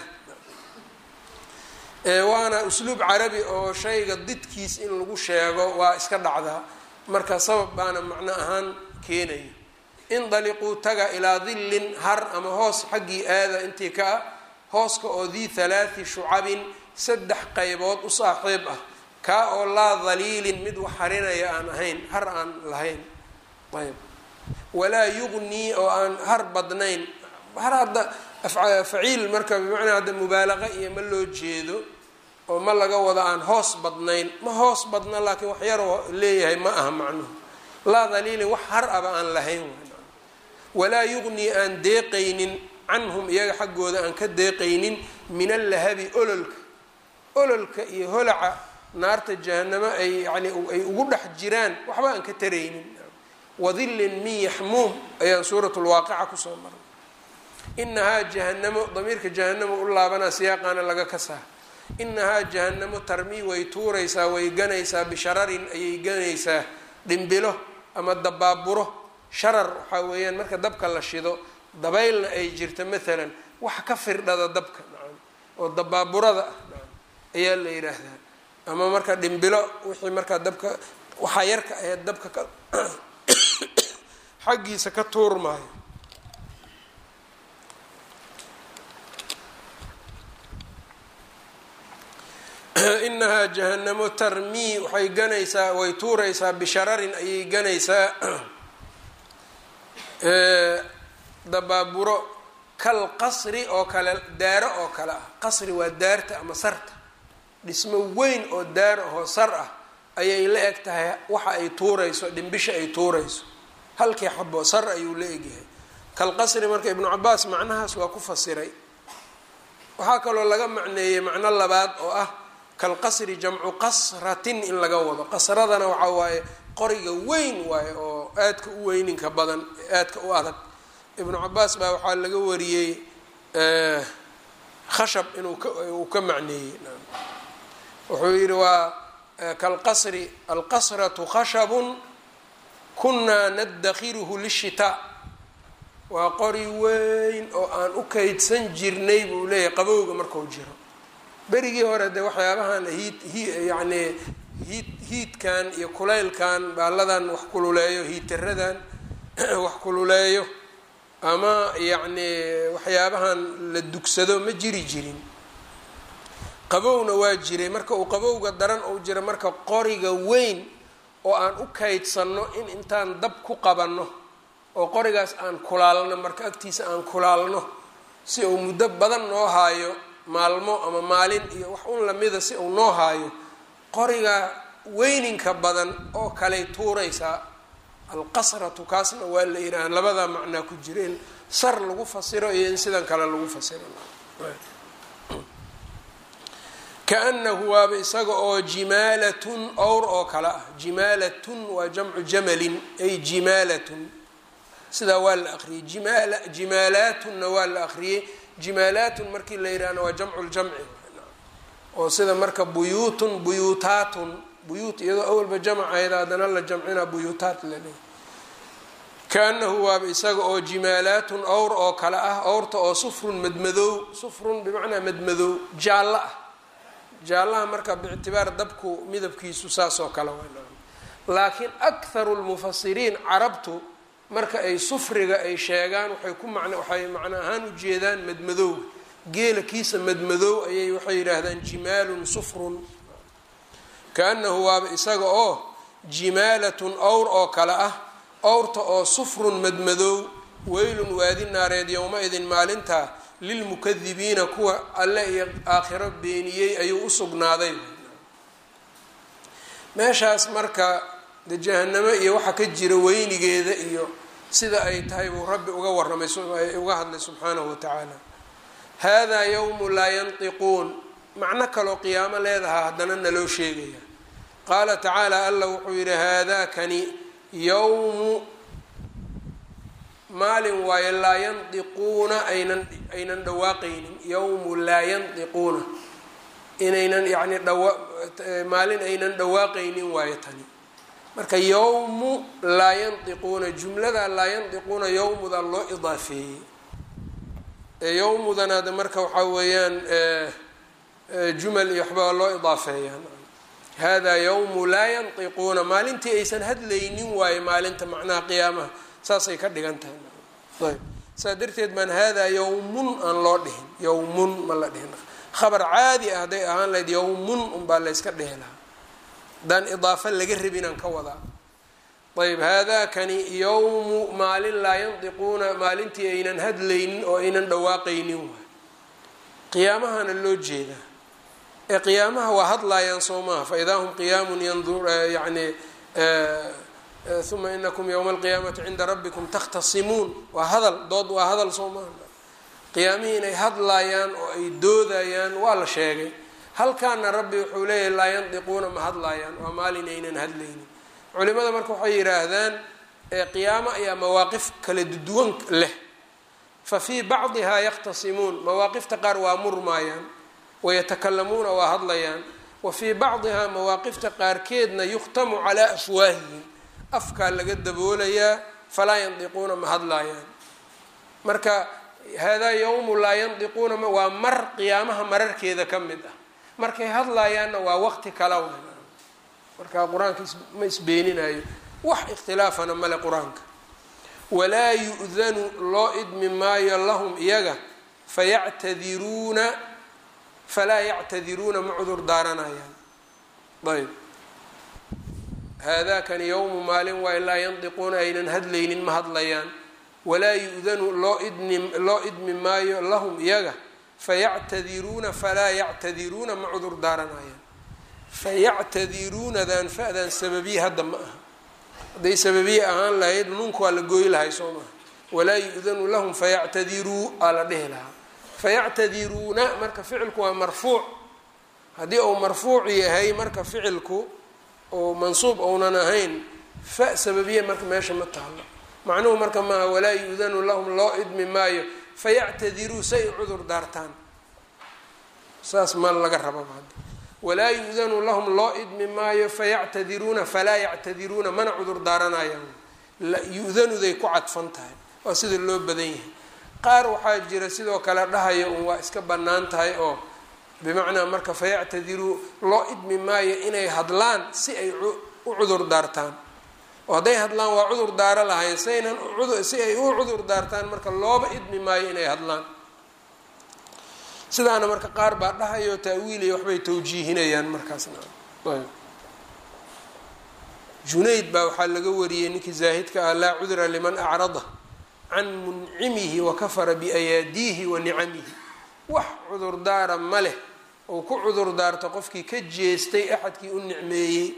waana usluub carabi oo shayga didkiis in lagu sheego waa iska dhacdaa marka sabab baana macno ahaan keenaya indaliquu taga ilaa dillin har ama hoos xaggii aada intii ka ah hooska oo dii halaati shucabin saddex qaybood u saaxiib ah kaa oo laa daliilin mid wax harinaya aan ahayn har aan lahayn ayb walaa yugnii oo aan har badnayn har hadda faciil marka bimacnaa hadda mubaalaqa iyo ma loo jeedo oo ma laga wado aan hoos badnayn ma hoos badna laakiin wax yaroo leeyahay ma aha macnuhu laa daliilin wax har aba aan lahayn walaa yugnii aan deeqaynin canhum iyaga xaggooda aan ka deeqaynin min allahabi ololka ololka iyo holaca naarta jahanamo ay yani ay ugu dhex jiraan waxba aan ka taraynin wadillin min yaxmuum ayaan suurat lwaaqica kusoo maray inahaa jahanamo damiirka jahanamo u laabanaa siyaaqaana laga kasaa inahaa jahanamo tarmii way tuuraysaa way ganaysaa bishararin ayay ganaysaa dhimbilo ama dabaaburo sharar waxaa weeyaan marka dabka la shido dabaylna ay jirta maalan wax ka firdhada dabka nacam oo dabaaburada ah nacam ayaa la yidhaahdaa ama marka dhimbilo wixii markaa dabka waxaa yarka aheyd dabka ka xaggiisa ka tuurmaayo inahaa jahanamo tarmii waxay ganaysaa way tuuraysaa bishararin ayay ganaysaa dabaaburo kal qasri oo kale daaro oo kale ah qasri waa daarta ama sarta dhismo weyn oo daar ahoo sar ah ayay la eg tahay waxa ay tuurayso dhimbisha ay tuurayso halkii xabo sar ayuu la egyahay kal qasri marka ibnu cabaas macnahaas waa ku fasiray waxaa kaloo laga macneeyey macno labaad oo ah kal qasri jamcu qasratin in laga wado qasradana waxaa waaye qoriga weyn waaye oo aadka u weyninka badan aadka u adag ibnu cabaas baa waxaa laga wariyey khashab inuu uu ka macneeyey wuxuu yihi waa kalqasri alqasratu khashabun kunaa nadakhiruhu lishitaa waa qori weyn oo aan u kaydsan jirnay buu leeyahay qabowga marku jiro berigii hore dee waxyaabahan hiid hi yacnii hiid hiidkan iyo kulaylkan baalladan wax kululeeyo hiitaradan wax kululeeyo ama yacnii waxyaabahan la dugsado ma jiri jirin qabowna waa jiray marka uu qabowga daran uu jira marka qoriga weyn oo aan u kaydsanno in intaan dab ku qabanno oo qorigaas aan kulaalno marka agtiisa aan kulaalno si uu muddo badan noo haayo maalmo ama maalin iyo wax un lamida si uu noo haayo qoriga weyninka badan oo kaley tuuraysaa alqasratu kaasna waa la yidhaha labadaa macnaa ku jira in sar lagu fasiro iyo in sidan kale lagu fasiro kaanahu waaba isaga oo jimaalatun owr oo kale ah jimaalatun waa jamcu jamalin ay jimaalatun sidaa waa la aqriyey jimaala jimaalaatunna waa la aqriyey jimaalaatun markii la yidhahna waa jamcu ljamci oo sida marka buyuutun buyuutaatun buyuut iyadoo awalba jamc ayada haddana la jamcina buyuutaat laleeyahy kaanahu waaba isaga oo jimaalaatun owr oo kale ah owrta oo sufrun madmadow sufrun bimacnaa madmadow jaallo ah jaallaha marka biictibaar dabku midabkiisu saas oo kale waa laakiin akharu lmufasiriin carabtu marka ay sufriga ay sheegaan waxay ku macna waxay macno ahaan ujeedaan madmadowga geela kiisa madmadow ayay waxay yidhaahdaan jimaalun sufrun kaanahu waaba isaga oo jimaalatun owr oo kale ah owrta oo sufrun madmadow weylun waadi naareed yowma-idin maalintaa lilmukadibiina kuwa alle iyo aakhiro beeniyey ayuu u sugnaaday meeshaas marka de jahanamo iyo waxa ka jira weynigeeda iyo sida ay tahay buu rabbi uga warramay uga hadlay subxaanahu wa tacaala haadaa yowmu laa yantiquun macno kaloo qiyaamo leedahaa haddana naloo sheegaya qaala tacaala alla wuxuu yidhi haadaakani yowmu maalin waayo laa yandiquuna aynan aynan dhawaaqaynin yowmu laa yandiquuna inaynan yacni dhawa maalin aynan dhawaaqaynin waayo tani marka yowmu laa yandiquuna jumlada laa yandiquuna yowmuda loo idaafeeyey yowmudan hadda marka waxaa weeyaan jumal iyo waxbaa loo idaafeeyaan hada yowmu laa yantiquuna maalintii aysan hadlaynin waayo maalinta macnaha qiyaamaha saasay ka dhigan tahay ayb saa darteed baan haadaa yowmun aan loo dhihin yowmun ma la dhihin khabar caadi ah hadday ahaan lahayd yowmun unbaa layska dhihi lahaa haddaan idaafo laga rabinaan ka wadaa ayb haadaakani yowmu maalin laa yantiquuna maalintii aynan hadlaynin oo aynan dhawaaqaynin waay qiyaamahana loo jeedaa ee qiyaamaha waa hadlaayaan soo maaha faidaa hum qiyaamun yandur yani uma inakum yowma alqiyaamati cinda rabbikum takhtasimuun waa hadal dood waa hadal soo maaha qiyaamihii inay hadlaayaan oo ay doodayaan waa la sheegay halkaana rabbi wuxuu leeyahay laa yandiquuna ma hadlaayaan waa maalin aynan hadlaynin culimada marka waxay yidhaahdaan qiyaamo ayaa mawaaqif kala duwan leh fa fii bacdihaa yakhtasimuun mawaaqifta qaar waa murmaayaan wayatakalamuuna waa hadlayaan wa fii bacdihaa mawaaqifta qaarkeedna yukhtamu calaa afwaahihim afkaa laga daboolayaa falaa yandiquuna ma hadlaayaan marka haadaa yowmu laa yandiquuna waa mar qiyaamaha mararkeeda ka mid ah markay hadlaayaanna waa waqti kala wa marka qur-aanka ma isbeeninayo wax ikhtilaafana male qur-aanka walaa yu-danu loo idmi maayo lahum iyaga fayactadiruuna falaa yactadiruuna ma cudur daaranayaan ayb haadaakani yowmu maalin waa laa yandiquuna aynan hadlaynin ma hadlayaan walaa yu-danu loo idni loo idmi maayo lahum iyaga fayactadiruuna falaa yactadiruuna ma cudur daaranayaan fayactadiruunadan fa-dan sababiye hadda ma aha hadday sababiye ahaan lahayd nunka waa la gooyi lahay soo maaha walaa yu-danu lahum fayactadiruu aa la dhihi lahaa fayactadiruuna marka ficilku waa marfuuc haddii uu marfuuc yahay marka ficilku oo mansuub ounan ahayn fa sababiye marka meesha ma taalo macnuhu marka maaha walaa yu-danu lahum loo idmi maayo fayactadiruu say cudur daartaan saas ma laga rababa hadda walaa yu-danu lahum loo idmi maayo fayactadiruuna falaa yactadiruuna mana cudur daaranayaan yu-danuday ku cadfan tahay waa sida loo badan yahay qaar waxaa jira sidoo kale dhahaya un waa iska bannaan tahay oo bimacnaa marka fayactadiruu loo idmi maayo inay hadlaan si ay u cudur daartaan oo hadday hadlaan waa cudur daaro lahayn saynan si ay u cudur daartaan marka looba idmi maayo inay hadlaan sidaana marka qaar baa dhahayo taawiilaya waxbay tawjiihinayaan markaasna junayd baa waxaa laga wariyey ninkii zaahidka ah laa cudra liman acrada can muncimihi wakafara biayaadiihi wa nicamihi wax cudurdaara ma leh ou ku cudurdaarto qofkii ka jeestay axadkii u nicmeeyey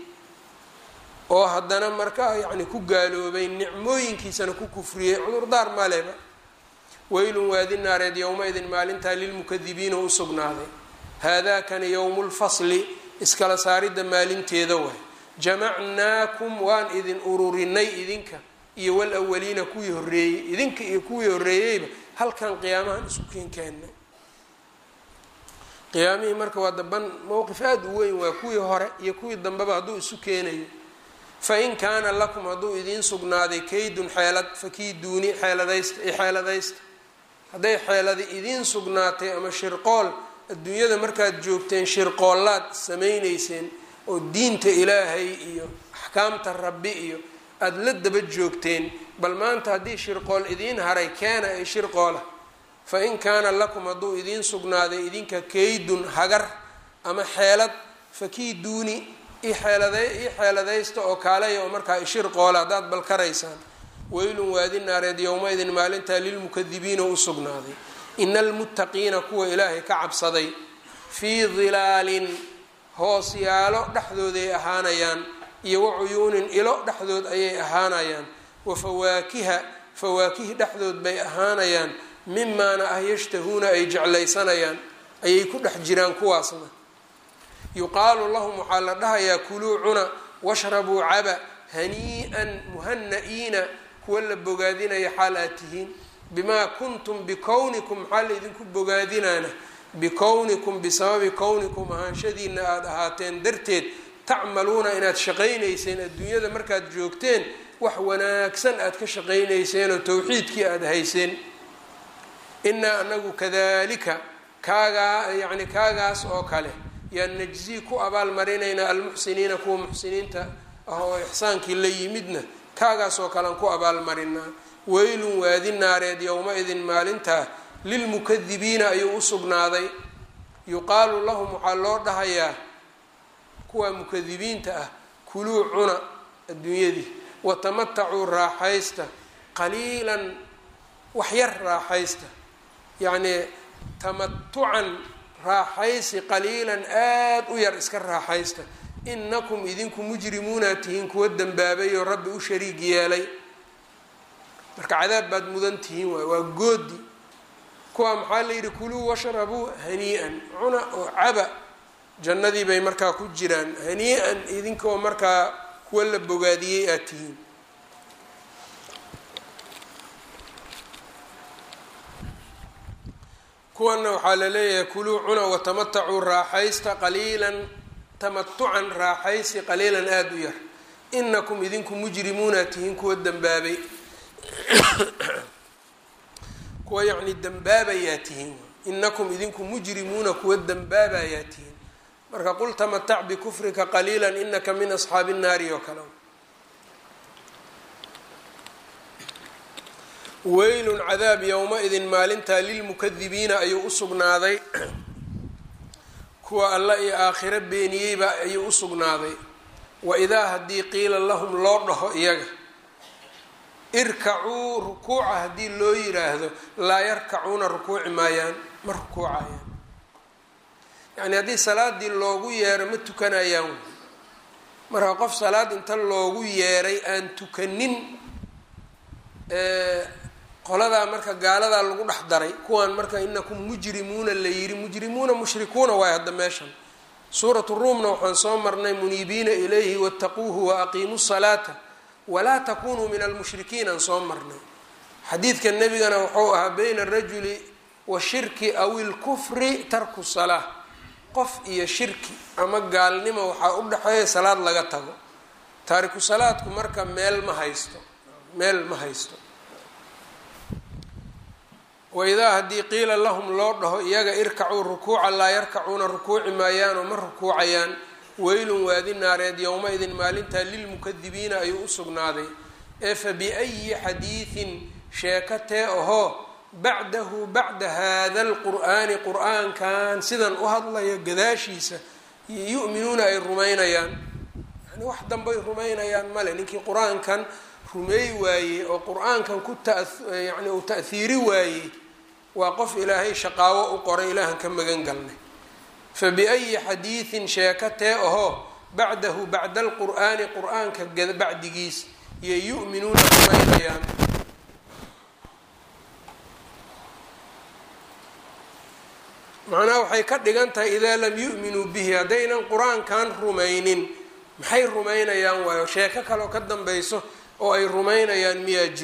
oo haddana markaa yacni ku gaaloobay nicmooyinkiisana ku kufriyey cudurdaar maleba weylun waadi naareed yowma-idin maalintaa lilmukadibiina u sugnaaday haadaakani yowmu lfasli iskala saaridda maalinteeda waay jamacnaakum waan idin ururinay idinka iyo walawaliina kuwii horreeyey idinka iyo kuwii horreeyeyba halkan qiyaamahan isku keenkeennay qiyaamihii marka waa daban mowqif aada u weyn waa kuwii hore iyo kuwii dambeba hadduu isu keenayo fain kaana lakum hadduu idiin sugnaaday kaydun xeelad fakiiduuni xeeladaysta i xeeladaysta hadday xeeladi idiin sugnaatay ama shirqool adduunyada markaad joogteen shirqoollaad samaynayseen oo diinta ilaahay iyo axkaamta rabbi iyo aada la daba joogteen bal maanta haddii shirqool idiin haray keena ee shirqoola fa in kaana lakum hadduu idiin sugnaaday idinka kaydun hagar ama xeelad fakiiduuni i xeelada ii xeeladaysta oo kaalaya oo markaa ishirqoola haddaad balkaraysaan weylun waadi naareed yowma-idin maalintaa lilmukadibiina u sugnaaday ina almuttaqiina kuwa ilaahay ka cabsaday fii dilaalin hoosyaalo dhexdooday ahaanayaan iyo wacuyuunin ilo dhexdood ayay ahaanayaan wa fawaakiha fawaakih dhexdood bay ahaanayaan mimaana ah yashtahuuna ay jeclaysanayaan ayay ku dhex jiraan kuwaasna yuqaalu lahum waxaa la dhahayaa kuluu cuna washrabuu caba hanii-an muhana-iina kuwa la bogaadinaya xaal aad tihiin bimaa kuntum bikownikum maxaa la idinku bogaadinaana bikownikum bisababi kownikum ahaanshadiina aada ahaateen darteed tacmaluuna inaad shaqaynayseen adduunyada markaad joogteen wax wanaagsan aad ka shaqaynayseen oo towxiidkii aada hayseen inaa anagu kadalika kaagaa yacni kaagaas oo kale yaan najzii ku abaalmarinaynaa almuxsiniina kuwa muxsiniinta ah oo ixsaankii la yimidna kaagaas oo kalean ku abaalmarinaa weylun waadi naareed yowma-idin maalintaa lilmukadibiina ayuu u sugnaaday yuqaalu lahum waxaa loo dhahayaa kuwa mukadibiinta ah kuluu cuna adduunyadii watamatacuu raaxaysta qaliilan waxyar raaxaysta yacnii tamatucan raaxaysi qaliilan aada u yar iska raaxaysta inakum idinku mujrimuuna tihiin kuwa dembaabay oo rabbi u shariig yeelay marka cadaab baad mudan tihiin waay waa goodi kuwa maxaa la yidhi kuluu washrabuu hanii-an cuna oo caba jannadii bay markaa ku jiraan hanii-an idinkoo markaa kuwa la bogaadiyey aad tihiin kuwana waxaa la leeyahay kuluu cuna watamatacuu raaxaysta qaliilan tamatucan raaxaysi qaliilan aada u yar inakum idinku mujrimuuna tihiin kuwa dembaabay kuwa yacni dembaabayaa tihiin inakum idinku mujrimuuna kuwa dembaabayaa tihiin marka qul tamatac bikufrika qaliila inaka min asxaabi nnaari oo kale weylun cadaab yowma-idin maalintaa lilmukadibiina ayuu usugnaaday kuwa alla iyo aakhiro beeniyeyba ayuu usugnaaday wa idaa haddii qiila lahum loo dhaho iyaga irkacuu rukuuca haddii loo yiraahdo laa yarkacuuna rukuuci maayaan ma rukuucayaan yacni haddii salaadii loogu yeero ma tukanayaan marka qof salaad inta loogu yeeray aan tukanin qoladaa marka gaaladaa lagu dhex daray kuwaan marka inakum mujrimuuna la yiri mujrimuuna mushrikuuna waay hadda meeshan suuratu ruumna waxaan soo marnay muniibiina ilayhi wattaquuhu wa aqiimuu salaata walaa takunuu min almushrikiin aan soo marnay xadiidka nebigana wuxuu ahaa bayna arajuli washirki aw ilkufri tarku salaa qof iyo shirki ama gaalnimo waxaa u dhexeeya salaad laga tago taariku salaadku marka meel ma haysto meel ma haysto waidaa haddii qiila lahum loo dhaho iyaga irkacuu rukuuca laa yarkacuuna rukuuci maayaanoo ma rukuucayaan weylun waadi naareed yowma-idin maalintaa lilmukadibiina ayuu u sugnaaday ee fa biayi xadiidin sheeko tee ahoo bacdahu bacda haada alqur'aani qur-aankan sidan u hadlaya gadaashiisa yu'minuuna ay rumaynayaan yani wax dambay rumaynayaan male ninkii qur-aankan rumeey waayey oo qur-aankan ku yani uu ta'hiiri waayey waa qof ilaahay shaqaawo u qoray ilaahan ka magan galnay fa biayi xadiidin sheeko tee ahoo bacdahu bacda alqur'aani qur-aanka bacdigiis iyo yu'minuuna rumaynayaan macnaha waxay ka dhigan tahay idaa lam yu'minuu bihi haddaynan qur-aankan rumaynin maxay rumaynayaan waayo sheeko kaleoo ka dambayso oo ay rumaynayaan miyaa jiro